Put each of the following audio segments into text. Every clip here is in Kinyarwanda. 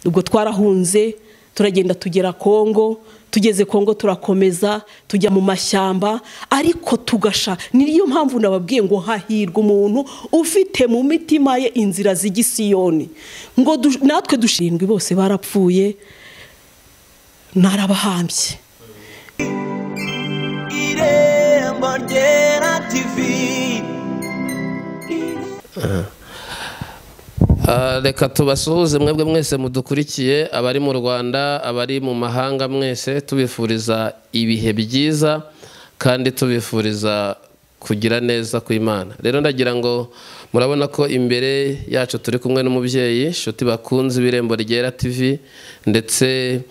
ubwo twarahunze turagenda tugera kongo tugeze kongo turakomeza tujya mu mashyamba ariko tugasha niyo mpamvu nababwiye ngo hahirwa umuntu ufite mu mitima ye inzira z'igisiyoni ngo natwe dushingwe bose barapfuye narabahambye irembo ryera tivi reka tubasuhuze mwebwe mwese mudukurikiye abari mu rwanda abari mu mahanga mwese tubifuriza ibihe byiza kandi tubifuriza kugira neza ku imana rero ndagira ngo murabona ko imbere yacu turi kumwe n'umubyeyi inshuti bakunze ibirembo ryera tv ndetse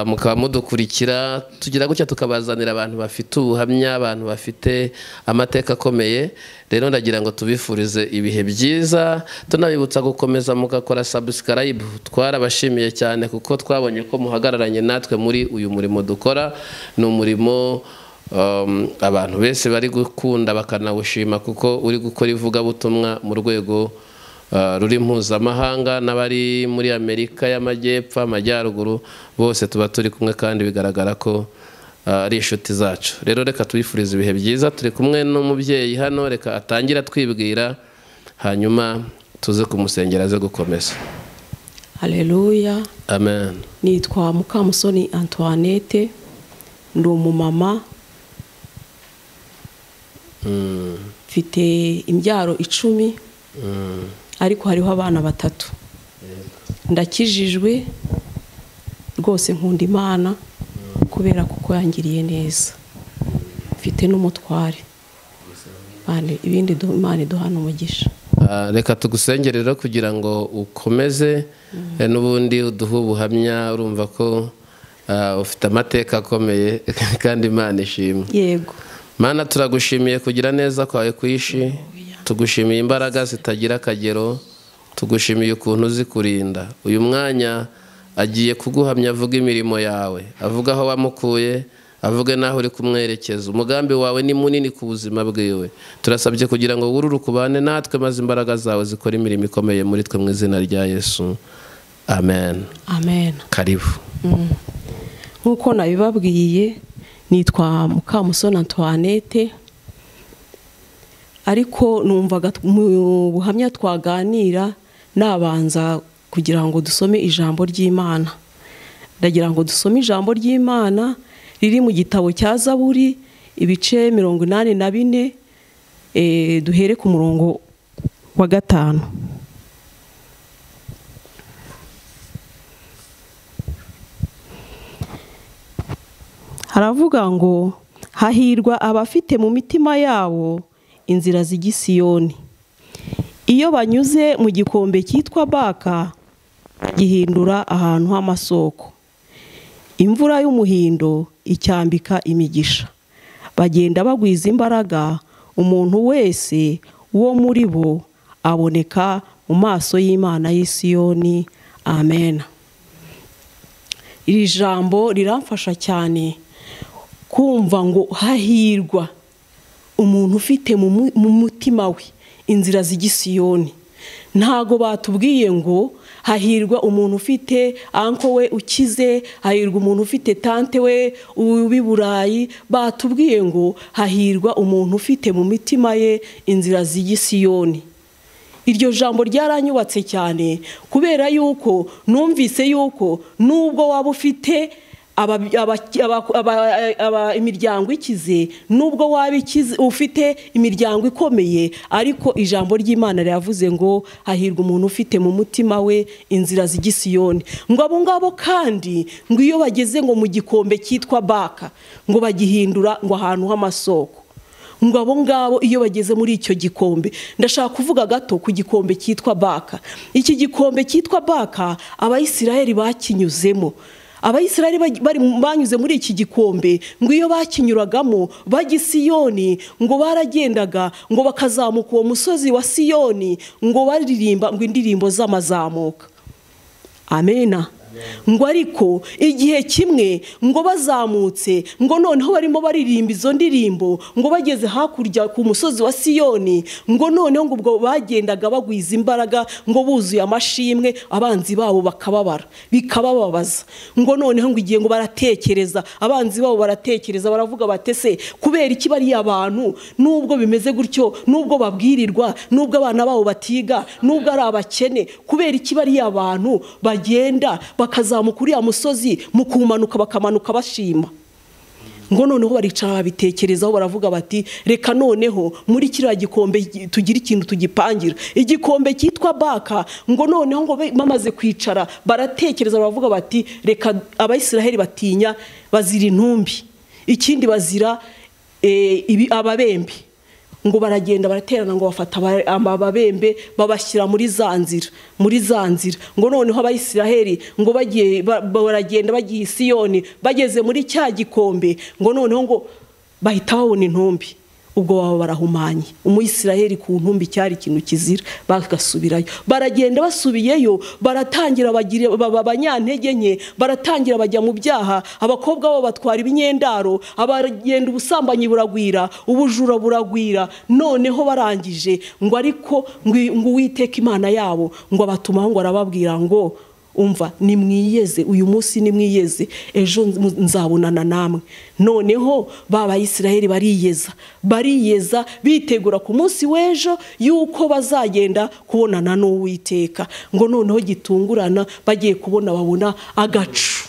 mukaba mudukurikira tugira gutya tukabazanira abantu bafite ubuhamya abantu bafite amateka akomeye rero ndagira ngo tubifurize ibihe byiza tunabibutsa gukomeza mugakora sabusikarayibu twarabashimiye cyane kuko twabonye ko muhagararanye natwe muri uyu murimo dukora ni umurimo abantu benshi bari gukunda bakanawushima kuko uri gukora ivugabutumwa mu rwego ruri mpuzamahanga n'abari muri amerika y'amajyepfo amajyaruguru bose tuba turi kumwe kandi bigaragara ko ari inshuti zacu rero reka tubifurize ibihe byiza turi kumwe n'umubyeyi hano reka atangire atwibwira hanyuma tuze kumusengera aze gukomeza hareruya amen nitwa mukamusoni antoinette ndi umumama mfite imbyaro icumi ariko hariho abana batatu ndakijijwe rwose nkunda imana kubera kuko yangiriye neza mfite n'umutware ibindi imana iduhana umugisha reka tugusengere rero kugira ngo ukomeze n'ubundi uduhe ubuhamya urumva ko ufite amateka akomeye kandi imana ishimwe yego mana turagushimiye kugira neza kwawe kwishi tugushimiye imbaraga zitagira akagero tugushimiye ukuntu uzi kurinda uyu mwanya agiye kuguhamya avuga imirimo yawe avuga aho wamukuye avuge n'aho uri kumwerekeza umugambi wawe ni munini ku buzima bwiwe turasabye kugira ngo wurure ukubane natwe maze imbaraga zawe zikora imirimo ikomeye muri twe mu izina rya yesu amen amen karibu nk'uko nabibabwiye nitwa mukamusoni antoinette ariko numvaga mu buhamya twaganira nabanza kugira ngo dusome ijambo ry'imana ndagira ngo dusome ijambo ry'imana riri mu gitabo cya zaburi ibice mirongo inani na bine duhere ku murongo wa gatanu haravuga ngo hahirwa abafite mu mitima yabo inzira z'igisiyoni iyo banyuze mu gikombe cyitwa baka gihindura ahantu h'amasoko imvura y'umuhindo icyambika imigisha bagenda bagwiza imbaraga umuntu wese wo muri bo aboneka mu maso y'imana y'isiyoni amen iri jambo riramfasha cyane kumva ngo hahirwa umuntu ufite mu mutima we inzira z'igisiyoni ntago batubwiye ngo hahirwa umuntu ufite anko we ukize hahirwa umuntu ufite tante we ubi burayi batubwiye ngo hahirwa umuntu ufite mu mitima ye inzira z'igisiyoni iryo jambo ryaranyubatse cyane kubera yuko numvise yuko nubwo waba ufite imiryango ikize nubwo waba ufite imiryango ikomeye ariko ijambo ry'imana riravuze ngo hahirwa umuntu ufite mu mutima we inzira z'igisiyoni ngo abo ngabo kandi ngo iyo bageze ngo mu gikombe cyitwa baka ngo bagihindura ngo ahantu h'amasoko ngo abo ngabo iyo bageze muri icyo gikombe ndashaka kuvuga gato ku gikombe cyitwa baka iki gikombe cyitwa baka abayisiraheli bakinyuzemo abayisiraheli banyuze muri iki gikombe ngo iyo bakinyuragamo bajya i siyoni ngo baragendaga ngo bakazamuka uwo musozi wa siyoni ngo baririmba ngo indirimbo z'amazamuka amena ngo ariko igihe kimwe ngo bazamutse ngo noneho barimo baririmba izo ndirimbo ngo bageze hakurya ku musozi wa siyoni ngo noneho ngo ubwo bagendaga bagwiza imbaraga ngo buzuye amashimwe abanzi babo bakababara bikabababaza ngo noneho ngo igihe ngo baratekereza abanzi babo baratekereza baravuga batese kubera iki bariya abantu nubwo bimeze gutyo nubwo babwirirwa nubwo abana babo batiga nubwo ari abakene kubera iki bariya abantu bagenda bakazamuka uriya musozi mu kumanuka bakamanuka bashima ngo noneho baricara babitekerezaho baravuga bati reka noneho muri kiriya gikombe tugira ikintu tugipangira igikombe cyitwa baka ngo noneho ngo be- bamaze kwicara baratekereza baravuga bati reka abayisiraheli batinya bazira intumbi ikindi bazira eh, ibi- ababembe ngo baragenda baraterana ngo bafata aba- ababembe babashyira muri za nzira muri za nzira ngo noneho abayisiraheli ngo bagiye ba- baragenda bagiye i siyoni bageze muri cya gikombe ngo noneho ngo bahita babona intumbi ubwo baba barahumanye umuyisiraheli ku ntumbi cyari ikintu kizira bagasubirayo baragenda basubiyeyo baratangira bagira- baba abanyantege nke baratangira bajya mu byaha abakobwa babo batwara ibinyendaro abagenda ubusambanyi buragwira ubujura buragwira noneho barangije ngo ariko ngo ngo uwiteka imana yabo ngo abatumaho ngo arababwira ngo umva nimwiyeze uyu munsi nimwiyeze ejo nz- nzabonana namwe noneho ba bayisiraheli bariyeza bariyeza bitegura ku munsi w'ejo y'uko bazagenda kubonana n'uwiteka ngo noneho gitungurana bagiye kubona babona agacu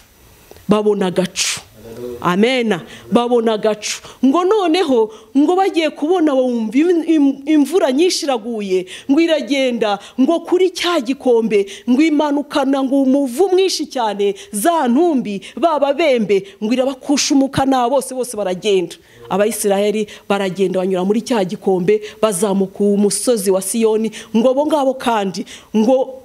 babona agacu amena babona agacu ngo noneho ngo bagiye kubona bumva im- im- imvura nyinshi iraguye ngo iragenda ngo kuri cya gikombe ngo imanukana ngo umuvu mwinshi cyane za ntumbi baba bembe ngo irabakushumuka na bose bose baragenda abayisiraheli baragenda banyura muri cya gikombe bazamuka umusozi wa siyoni ngo abo ngabo kandi ngo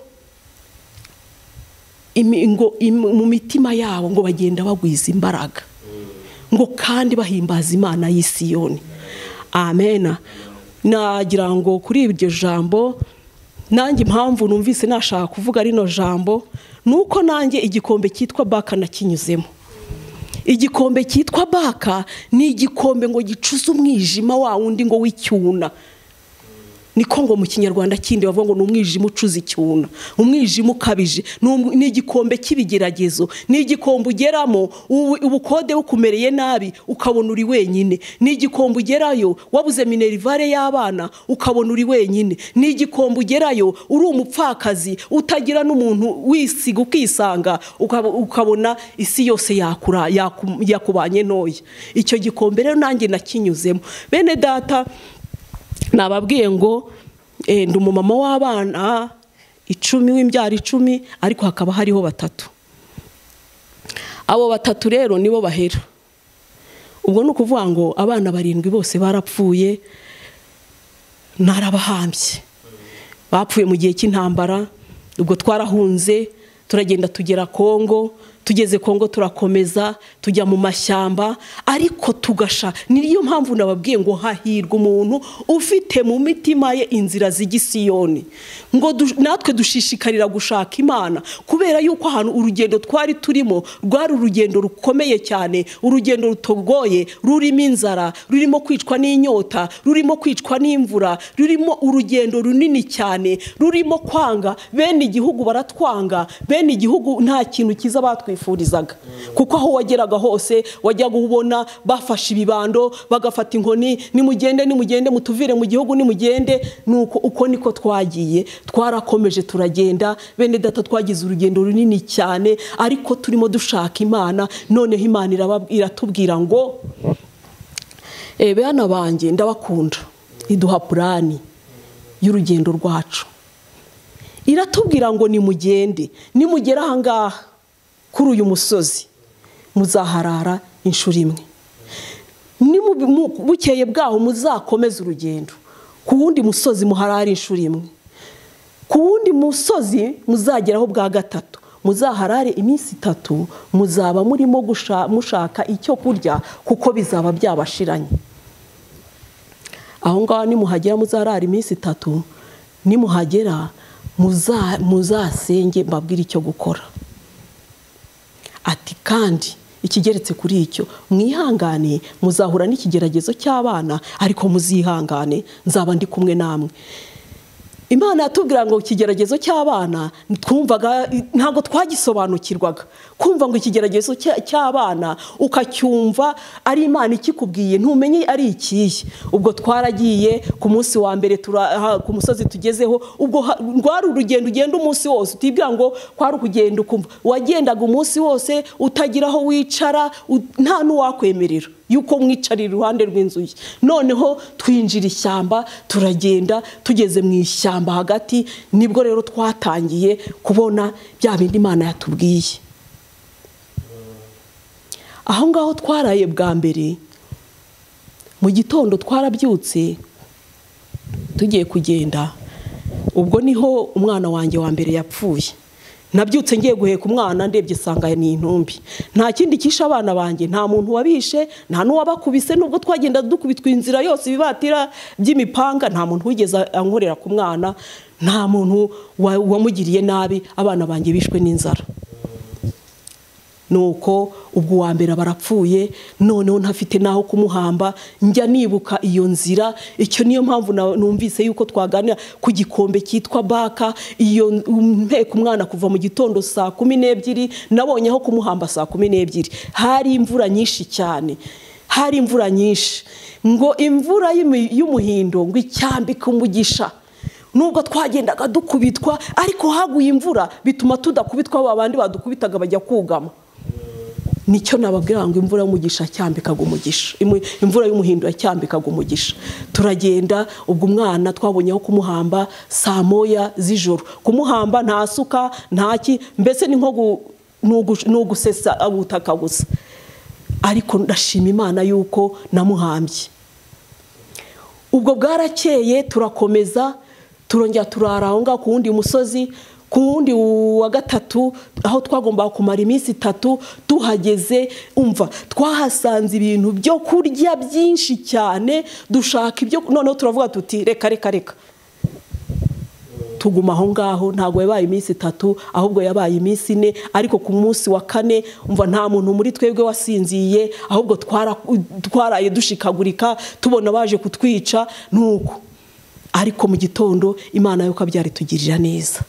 imi- ngo im- mu mitima yabo ngo bagenda bagwiza imbaraga ngo kandi bahimbaza imana y'i Siyoni amena nagira ngo kuri iryo jambo nanjye impamvu numvise nashaka kuvuga rino jambo ni uko nanjye igikombe cyitwa baka nakinyuzemo igikombe cyitwa baka ni igikombe ngo gicuze umwijima wa wundi ngo w'icyuna niko ngo mu kinyarwanda kindi bavuga ngo ni umwijima ucuza icyuna umwijima ukabije ni um- ni igikombe cy'ibigeragezo ni igikombe ugeramo ubu- ubukode bukumereye nabi ukabona uri wenyine ni igikombe ugerayo wabuze minerivare y'abana ukabona uri wenyine ni igikombe ugerayo uri umupfakazi utagira n'umuntu wisiga ukisanga ukaba- ukabona isi yose yakura yaku- yakubanye ntoya icyo gikombe rero nanjye nakinyuzemo bene data nababwiye ngo eh, ndi umumama w'abana icumi w'imbyaro icumi ariko hakaba hariho batatu abo batatu rero nibo bahera ubwo ni ukuvuga ngo abana barindwi bose barapfuye ntarabahambye bapfuye mu gihe cy'intambara ubwo twarahunze turagenda tugera kongo tugeze kongo turakomeza tujya mu mashyamba ariko tugasha ni niyo mpamvu nababwiye ngo hahirwa umuntu ufite mu mitima ye inzira z'igisiyoni ngo du- natwe dushishikarira gushaka imana kubera yuko ahantu urugendo twari turimo rwari urugendo rukomeye cyane urugendo rutogoye rurimo inzara rurimo kwicwa n'inyota rurimo kwicwa n'imvura rurimo urugendo runini cyane rurimo kwanga bene igihugu baratwanga bene igihugu nta kintu cyiza batwifurizaga kuko aho wageraga hose wajyaga ubona bafashe ibibando bagafata inkoni nimugende nimugende mutuvire mu gihugu nimugende nuko uko niko twagiye twarakomeje turagenda bene data twagize urugendo runini cyane ariko turimo dushaka imana noneho imana irabab- iratubwira ngo Eh, bana banjye ndabakunda iduha purani y'urugendo rwacu iratubwira ngo nimugende nimugera ahangaha kuri uyu musozi muzaharara inshuro imwe Ni mu- mu- bukeye bwaho muzakomeze urugendo ku wundi musozi muharare inshuro imwe ku wundi musozi muzageraho bwa gatatu muzaharare iminsi itatu muzaba murimo gusha- mushaka icyo kurya kuko bizaba byabashiranye aho ngaho nimuhagera muzaharare iminsi itatu nimuhagera muza- muzasenge mbabwire icyo gukora ati kandi ikigeretse kuri icyo mwihangane muzahura n'ikigeragezo cy'abana ariko muzihangane nzaba ndi kumwe namwe imana yatubwira ngo ikigeragezo cy'abana twumvaga ntabwo twagisobanukirwaga kumva ngo ikigeragezo cya- cy'abana ukacyumva ari imana ikikubwiye ntumenye ari ikihe ubwo twaragiye ku munsi wa mbere tura- aha, ku musozi tugezeho ubwo ha- rwari urugendo ugenda umunsi wose utibwira ngo kwari ukugenda ukumva wagendaga umunsi wose utagira aho wicara u- nta n'uwakwemerera yuko mwicarira iruhande rw'inzu ye noneho twinjira ishyamba turagenda tugeze mu ishyamba hagati nibwo rero twatangiye kubona bya bindi imana yatubwiye aho ngaho twaraye bwa mbere mu gitondo twarabyutse tugiye kugenda ubwo niho umwana wanjye wa mbere yapfuye nabyutse ngiye guheka umwana ndebye sanga ni intumbi nta kindi kishe abana banjye nta muntu wabishe nta n'uwabakubise nubwo twagenda dukubitwa inzira yose ibibatira by'imipanga nta muntu wigeze ankorera ku mwana nta muntu wa- wamugiriye nabi abana banjye bishwe n'inzara nuko ubwo uwa mbere barapfuye noneho ntafite n'aho kumuhamba njya nibuka iyo nzira icyo niyo mpamvu na- numvise yuko twaganira ku gikombe cyitwa baka iyo mpeka umwana kuva mu gitondo saa kumi n'ebyiri nabonye aho kumuhamba saa kumi n'ebyiri hari imvura nyinshi cyane hari imvura nyinshi ngo imvura y'imi- y'umuhindo ngo icyambike umugisha nubwo twagendaga dukubitwa ariko haguye imvura bituma tudakubitwa ba bandi badukubitaga bajya kugama nicyo nababwira ngo imvura y'umugisha yacyambikaga umugisha Imu- imvura y'umuhindo yacyambikaga umugisha turagenda ubwo umwana twabonye aho kumuhamba saa moya z'ijoro kumuhamba nta suka ntaki mbese ni nko gu- ni ugu- ni ugusesa ubutaka gusa ariko ndashima imana yuko namuhambye ubwo bwarakeye turakomeza turongera turara aho ngaho ku wundi musozi ku wundi wa gatatu aho twagombaga kumara iminsi itatu tuhageze umva twahasanze ibintu byo kurya byinshi cyane dushaka ibyo noneho turavuga tuti reka reka reka tuguma aho ngaho ntabwo yabaye iminsi itatu ahubwo yabaye iminsi ine ariko ku munsi wa kane umva nta muntu muri twebwe wasinziye ahubwo twara- twaraye dushikagurika tubona baje kutwica nuko ariko mu gitondo imana yo kabyari tugirira neza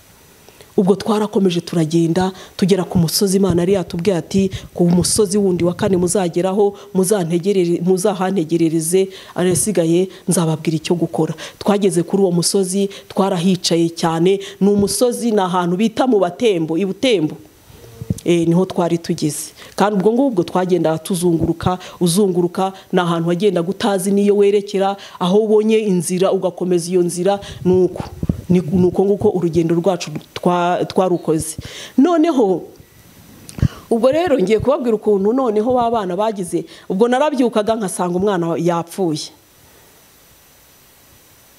ubwo twarakomeje turagenda tugera ku musozi imana yari yatubwiye ati ku musozi wundi wa kane muzageraho muzantegerere- muzahantegerereze arasigaye nzababwira icyo gukora twageze kuri uwo musozi twarahicaye cyane ni umusozi ni ahantu bita mu batembo i butembo Eh, niho twari tugeze kandi ubwo ngubwo twagendaga tuzunguruka uzunguruka ni ahantu wagendaga utazi n'iyo werekera aho ubonye inzira ugakomeza iyo nzira ni uko ni ni uko nguko urugendo rwacu twa- twarukoze noneho ubwo rero ngiye kubabwira ukuntu noneho ba bana bagize ubwo narabyukaga nkasanga umwana yapfuye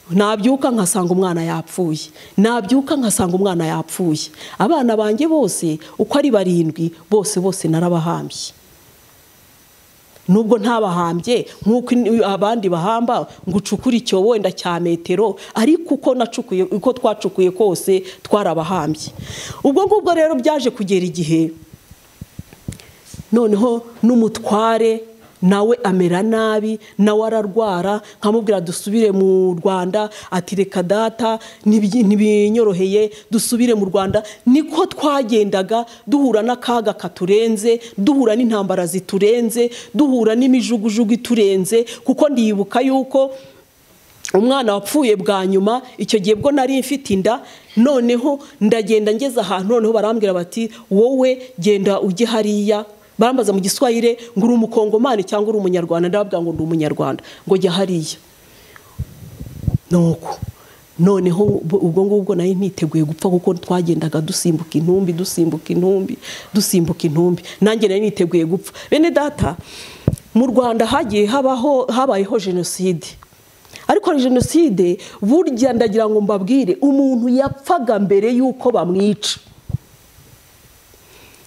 nabyuka nkasanga umwana yapfuye nabyuka nkasanga umwana yapfuye abana banjye bose uko ari barindwi bose bose narabahambye nubwo ntabahambye nk'uko in- abandi bahamba ngo ucukure icyobo wenda cya metero ariko uko nacukuye uko twacukuye kose twarabahambye ubwo ngubwo rero byaje kugera igihe noneho n'umutware nawe amera nabi nawe ararwara nkamubwira dusubire mu rwanda ati reka data nibyi- ntibinyoroheye dusubire mu rwanda niko twagendaga duhura n'akaga katurenze duhura n'intambara ziturenze duhura n'imijugujugu iturenze kuko ndibuka yuko umwana wapfuye bwa nyuma icyo gihe bwo nari mfite inda noneho ndagenda ngeze ahantu noneho barambwira bati wowe genda ujye hariya barambaza mu giswahire ngo uri umukongomani cyangwa uri umunyarwanda ndababwira ngo ndi umunyarwanda ngo jya hariya nuko noneho ubwo- ubwo ngubwo nari niteguye gupfa kuko twagendaga dusimbuka intumbi dusimbuka intumbi dusimbuka intumbi nanjye nari niteguye gupfa bene data mu rwanda hagiye habaho habayeho jenoside ariko hari jenoside burya ndagira ngo mbabwire umuntu yapfaga mbere y'uko bamwica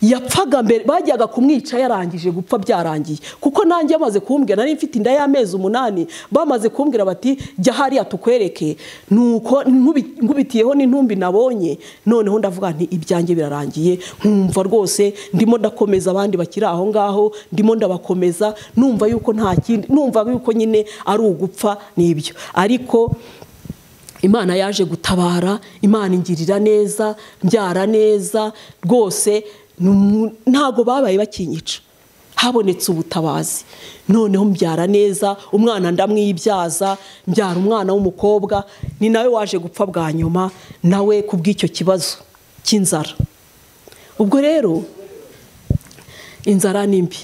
yapfaga mbere bajyaga kumwica yarangije gupfa byarangiye kuko nanjye bamaze kumbwira nari mfite inda y'amezi umunani bamaze kumbwira bati jya hariya tukwereke nuko nkubi- nkubitiyeho n'intumbi nabonye noneho ndavuga nti ibyanjye birarangiye nkumva rwose ndimo ndakomeza abandi bakiri aho ngaho ndimo ndabakomeza numva yuko nta kindi numva yuko nyine ari ugupfa n'ibyo ariko imana yaje gutabara imana ingirira neza mbyara neza rwose ni umu- ntabwo babaye bakinyica habonetse ubutabazi noneho mbyara neza umwana ndamwibyaza mbyara umwana w'umukobwa ni nawe waje gupfa bwa nyuma nawe kubw'icyo kibazo cy'inzara ubwo rero inzara ni mbi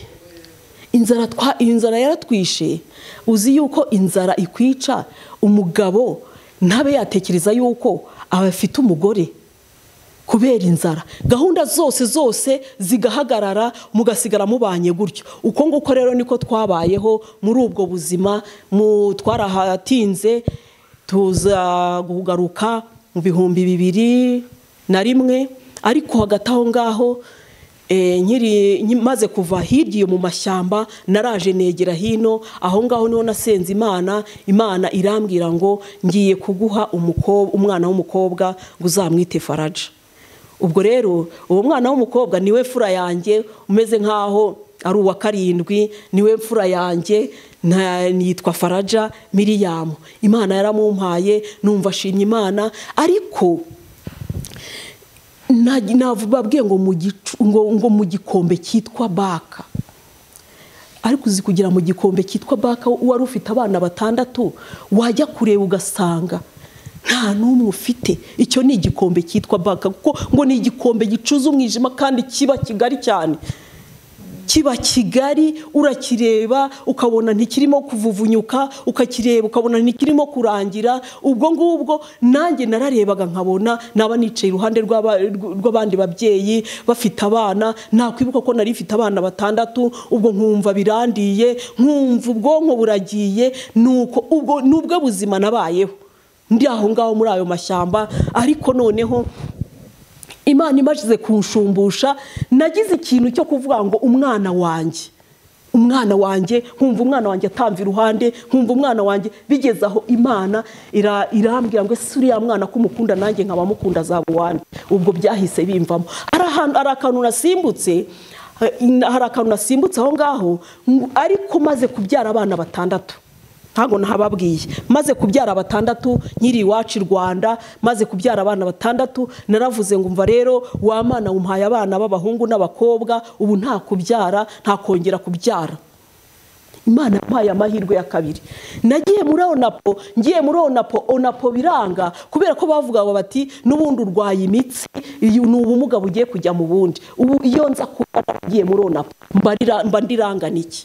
inzara twa inzara yaratwishe uzi yuko inzara ikwica umugabo ntabe yatekereza yuko aba afite umugore kubera inzara gahunda zose zose zigahagarara mugasigara mubanye gutyo uko nguko rero niko twabayeho muri ubwo buzima mu twarahatinze tuza kugaruka mu bihumbi bibiri na rimwe ariko hagati aho ngaho eh, nkiri nki- maze kuva hirya iyo mu mashyamba naraje negera hino aho ngaho niho nasenze imana imana irambwira ngo ngiye kuguha umukobwa umwana w'umukobwa ngo uzamwite faraja ubwo rero uwo mwana w'umukobwa niwe fura yanjye umeze nk'aho ari uwa karindwi niwe mfura yanjye nta- nitwa faraja miriyamu imana yaramumpaye numva ashimye imana ariko nta- nababwiye ngo mu gicu- ngo- ngo mu gikombe cyitwa baka ariko uzi kugira mu gikombe cyitwa baka wari ufite abana batandatu wajya kureba ugasanga nta n'umwe ufite icyo ni igikombe cyitwa baka kuko ngo ni igikombe gicuza umwijima kandi kiba kigari cyane kiba kigari urakireba ukabona ntikirimo kuvuvunyuka ukakireba ukabona ntikirimo kurangira ubwo ngubwo nanjye nararebaga nkabona naba nicaye iruhande rw'aba- rw'abandi babyeyi bafite abana nakwibuka ko nari mfite abana batandatu ubwo nkumva birandiye nkumva ubwonko buragiye nuko ubwo nubwo buzima nabayeho ndi aho ngaho muri ayo mashyamba ariko noneho imana imaze kunshumbusha nagize ikintu cyo kuvuga ngo umwana wanjye umwana wanjye nkumva umwana wanjye atamva iruhande nkumva umwana wanjye bigeze aho imana ira- irambwira ngo ese uriya mwana ko umukunda nanjye nkaba mukunda azaba uwanjye ubwo byahise bimvamo hari ahantu hari akantu nasimbutse hari akantu nasimbutse aho ngaho ariko maze kubyara abana batandatu ntabwo nahababwiye maze kubyara batandatu nkiri iwacu i rwanda maze kubyara abana batandatu naravuze ngo umva rero wa mwana wumuhaye abana b'abahungu n'abakobwa ubu nta kubyara nta kongera kubyara imana yampaye amahirwe ya kabiri nagiye muri onapo ngiye muri onapo onapo biranga kubera ko bavuga ngo bati n'ubundi urwaye imitsi uyu ni ubumuga bugiye kujya mu bundi ubu iyo nza kuba ngiye muri onapo mba ndira- mba ndirangana iki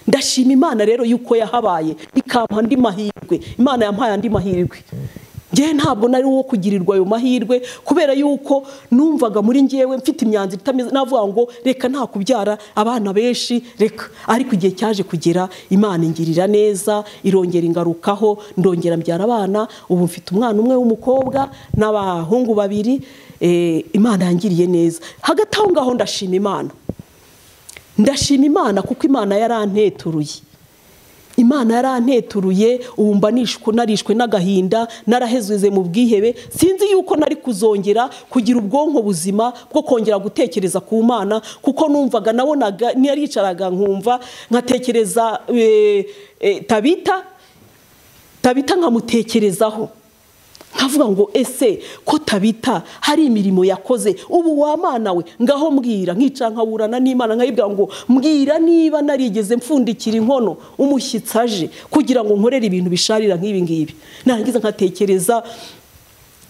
ndashima imana rero yuko yahabaye ikampa andi mahirwe imana yampaye andi mahirwe ngewe ntabwo nari uwo kugirirwa ayo mahirwe kubera yuko numvaga muri ngewe mfite imyanzuro itameze navuga ngo reka nta kubyara abana benshi reka ariko igihe cyaje kugera imana ingirira neza irongera ingarukaho ndongera mbyara abana ubu mfite umwana umwe w'umukobwa n'abahungu babiri eh, imana yangiriye neza hagati aho ngaho ndashima imana ndashima imana kuko imana yaranteturuye imana yaranteturuye ubu mba nishwe narishwe n'agahinda narahezeze mu bwihebe sinzi yuko nari kuzongera kugira ubwonko buzima bwo kongera gutekereza ku mana kuko numvaga nabonaga naricaraga nkumva nkatekereza eh, eh, tabita tabita nkamutekerezaho nkavuga ngo ese ko tabita hari imirimo yakoze ubu wamana we ngaho mbwira nkica nkaburana n'imana nkayibwira ngo mbwira niba narigeze mfundikira inkono umushyitsi aje kugira ngo nkorere ibintu bisharira nk'ibi ngibi narangiza nkatekereza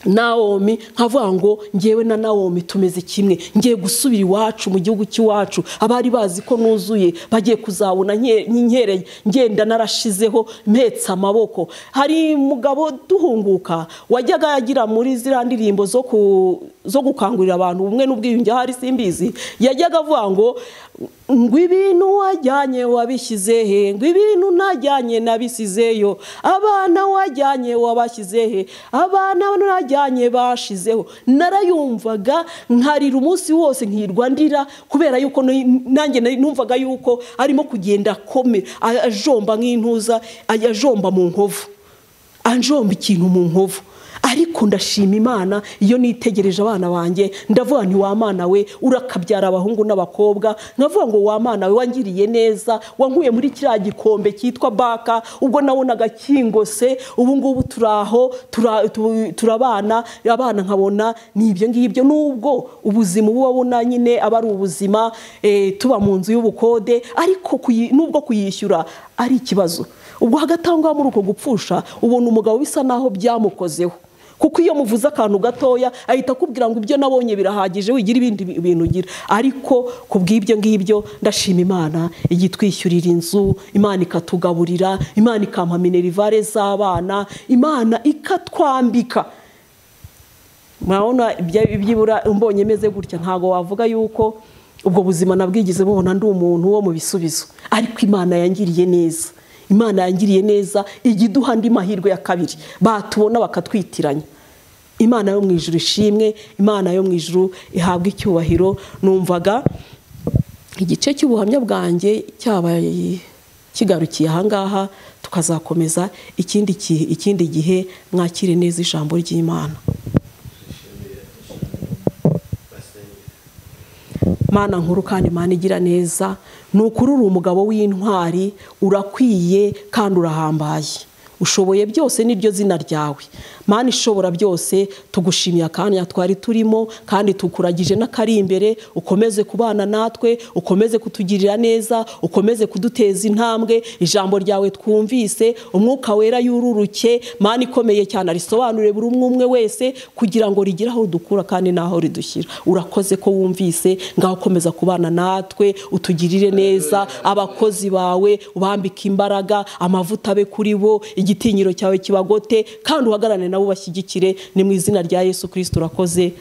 nawomi nkavuga ngo ngewe na nawomi tumeze kimwe ngiye gusubira iwacu mu gihugu cy'iwacu abari bazi ko nuzuye bagiye kuzabona nke- nkereye ngenda narashizeho mpetse amaboko hari mugabo duhunguka wajyaga yagira muri ziriya ndirimbo zo ku zo gukangurira abantu ubumwe n'ubwiyunge ahari simbizi yajyaga avuga ngo ngo ibintu wajyanye wabishyize he ngo ibintu najyanye nabisizeyo abana wajyanye wabashyize he abana najyanye bashizeho narayumvaga nkarira umunsi wose ntirwa ndira kubera yuko ni- nanjye nari- numvaga yuko arimo kugenda akomera a- ajomba nk'intuza ajya ajomba mu nkovu anjomba ikintu mu nkovu ariko ndashima imana iyo nitegereje abana banjye ndavuga nti wa mwana we urakabyara abahungu n'abakobwa nkavuga ngo wa mwana we wangiriye neza wankuye muri kiriya gikombe cyitwa baka ubwo nabonaga kingose ubu ngubu turi aho tura- tu- turabana abana nkabona ni ibyo ngibyo nubwo ubuzima uba ubona nyine aba ari ubuzima eh, tuba mu nzu y'ubukode ariko kuyi- nubwo kuyishyura ari ikibazo ubwo hagati aho ngaho muri uko gupfusha ubona umugabo bisa naho byamukozeho kuko iyo muvuze akantu gatoya ahita akubwira ngo ibyo nabonye birahagije wigira ibindi bi- bintu ugira ariko ku bw'ibyo ngibyo ndashima imana ijya itwishyurira inzu imana ikatugaburira imana ikampa minerivare z'abana imana ikatwambika murabona ibya- ibyibura mbonye meze gutya ntabwo wavuga yuko ubwo buzima nabwigize bubona ndi umuntu wo mu bisubizo ariko imana yangiriye neza imana yangiriye neza ijya iduha andi mahirwe ya kabiri batubona bakatwitiranya imana yo mu ijuru ishimwe imana yo mu ijuru ihabwa icyubahiro numvaga igice cy'ubuhamya bwanjye cyabaye kigarukiye ahangaha tukazakomeza ikindi ki- ikindi gihe mwakire neza ijambo ry'imana mana nkuru kandi mana igira neza ni ukuri uri umugabo w'intwari urakwiye kandi urahambaye ushoboye byose niryo zina ryawe mana ishobora byose tugushimiye akanya twari turimo kandi tukuragije n'akari imbere ukomeze kubana natwe ukomeze kutugirira neza ukomeze kuduteza intambwe ijambo ryawe twumvise umwuka wera yururuke mana ikomeye cyane arisobanure buri umwe umwe wese kugira ngo rigire aho dukura kandi n'aho ridushyira urakoze ko wumvise ngaho komeza kubana natwe utugirire neza abakozi bawe ubambike imbaraga amavuta abe kuri bo igitinyiro cyawe kibagote kandi uhagarane nabo ubashyigikire ni mu izina rya yesu kirisito urakoze